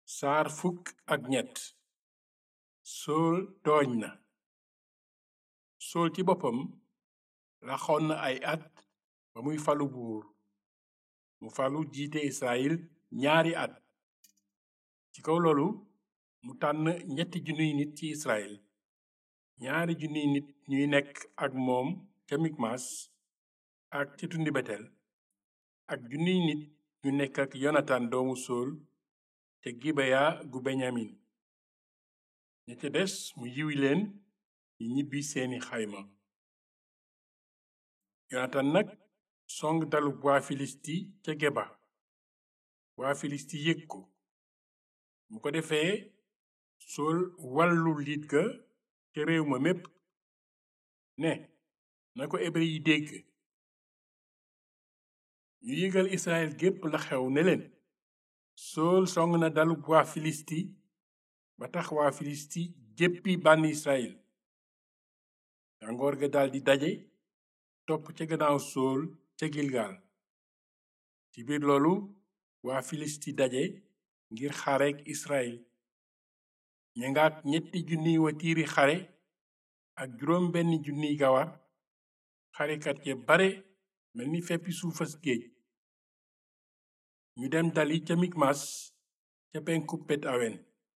saar fukk ak ñett sool tooñ na sool ci boppam laxoon na ay at ba muy falu buur mu falu jiite israel ñaari at ci kaw loolu mu tànn ñetti junniy nit ci israel ñaari junniy nit ñuy nekk ak moom ca mikmas ak ci tundi betel ak junniy nit ñu nekk ak yonatan doomu sool te gibeya gu beñamin ña ca des mu yiwi leen ñi ñibbi seeni xayma yonatan nag song dalub waa filisti ca geba waa filisti yëg ko mu ko defee sool wàllu liit ga ca réew ma mépp ne na ko hébrë yi dégg ñu yëgal israel gépp la xew ne leen sool song na dalub waa filisti ba tax waa filisti jéppi bànn israel gàngoor ga daldi daje topp ca gannaaw sool ca gilgal ci biir loolu waa filisti daje ngir xareek israel ña ngaak ñetti junniy watiiri xare ak juróom benn junniy gawar xarekat ya bare mel ni feppi suufas géej ñu dem dali ca mikmas ca penku bet awen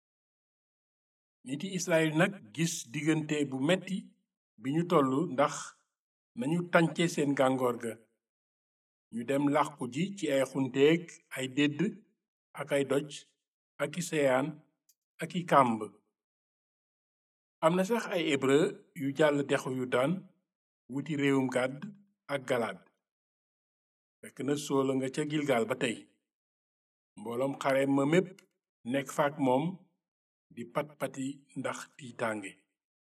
niti israel nag gis diggante bu metti bi ñu tollu ndax nañu tànce seen gàngoor ga ñu dem làqu ji ci ay xunteeg ay dédd ak ay doj ak i seyaan ak i kàmb am na sax ay hébrë yu jàll dexu yu daan wuti réewum gàdd ak galaad fekk na soola nga ca gilgal ba tey mbooloom xare ma mépp nekk faak moom di pat-pati ndax tiitaange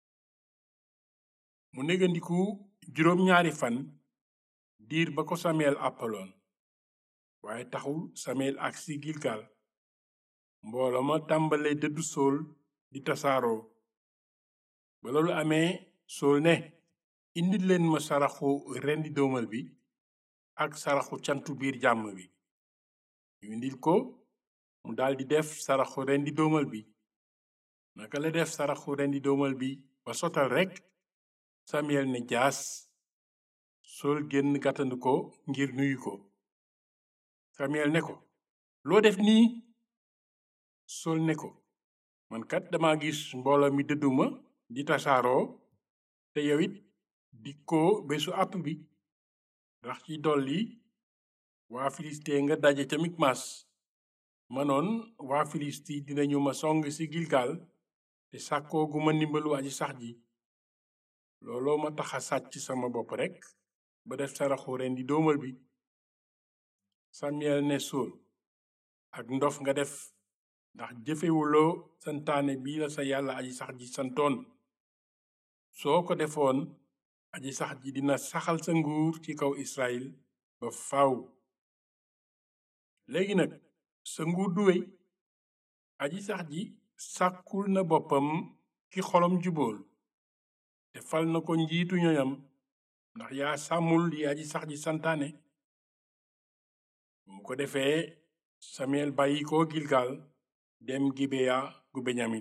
mu négandiku juróom ñaari fan diir ba ko sameel àppaloon waaye taxul sameel agsi gilgal mbooloo ma tàmbale dëddu sool di tasaaroo ba loolu amee sool ne indil leen ma saraxu rendi doomal bi ak saraxu cantu biir jàmm bi ñu indil ko mu daldi def saraxu rendi doomal bi naka la def saraxu rendi doomal bi ba sotal rekk samiyel ne jaas sool génn gàttandu ko ngir nuyu ko samiyel ne ko loo def nii sool ne ko man kat dama gis mbooloo mi dëdduma di tasaaroo te yow it dikkoo bésu àpp bi ndax ci dolli waa filisti nga daje ca mikmas manoon waa filisti dinañu ma song ci gilgal te sàkkoo gu ma ndimbalu aji sax ji looloo ma taxa sàcc sama bopp rekk ba def saraxu rendi doomal bi samiyel ne sool ak ndof nga def ndax jëfewuloo santaane bii la sa yàlla aji sax ji santoon soo ko defoon aji sax ji dina saxal sa nguur ci kaw israel ba faw léegi nag sa nguur du wey aji sax ji sàkkul na boppam ki xolom jubool te fal na ko njiitu ñoñam ndax yaa sàmmul li aji sax ji santaane mu ko defee samiyel bàyyi ko gilgal dem gibeya gu beñamin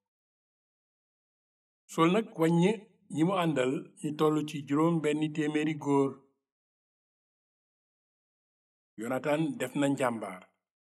sol nag wàññ ñi mu àndal ñu toll ci juróom benn téeméeri góor yonatan def na njàmbaar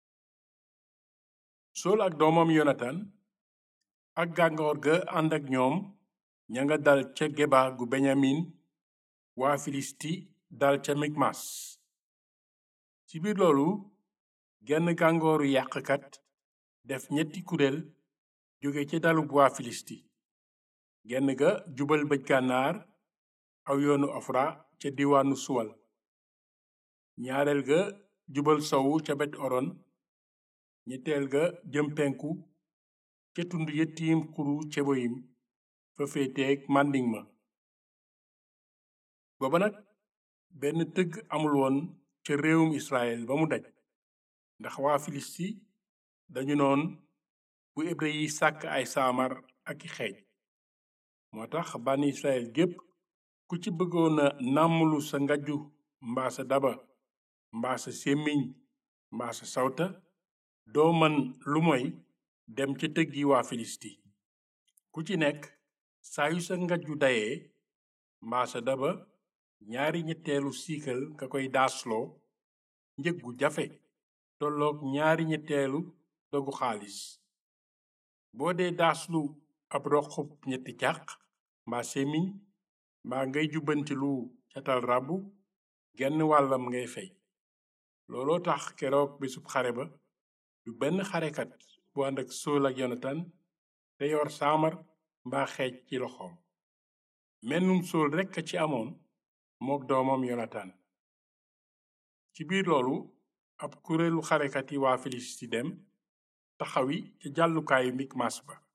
sol ak doomam yonatan ak gàngoor ga ànd ak ñoom ña nga dal ca geba gu beñamin waa filisti dal ca mikmas ci biir loolu genn gàngooru yàqkat def ñetti kuréel jóge ca dalub waa filisti genn ga jubal bëj gànnaar aw yoonu ofra ca diwaanu suwal ñaareel ga jubal sowu ca bet oron ñetteel ga jëm penku ca tund yettiim xuru ceboyim fa féeteeg màndiŋ ma booba nag benn tëgg amul woon ca réewum israel ba mu daj ndax waa filisti dañu noon bu hébrë yi sàkk ay saamar ak i xeej moo tax bànn israel gépp ku ci bëggoon a nàmmlu sa ngajju mbaa sa daba mbaa sa sémmiñ mbaa sa sawta doo man lu moy dem ca tëggi waa filisti ku ci nekk saa yu sa ngaju dayee mbaa sa daba ñaari ñetteelu siikal nga koy daasloo njëg gu jafe tolloog ñaari ñetteelu dogu xaalis boo dee daaslu ab roqub ñetti càq mbaa semiñ mbaa ngay jubbanti lu catal rabu genn wàllam ngay fey looloo tax keroog bisub xare ba du benn xarekat bu ànd ak sool ak yonatan te yor saamar mbaa xeej ci loxoom mennum sool rekk a ci amoon mook doomam yonatan ci biir loolu ab kureelu xarekat yi waa filisti dem taxawi ca jàllukaayu mikmas ba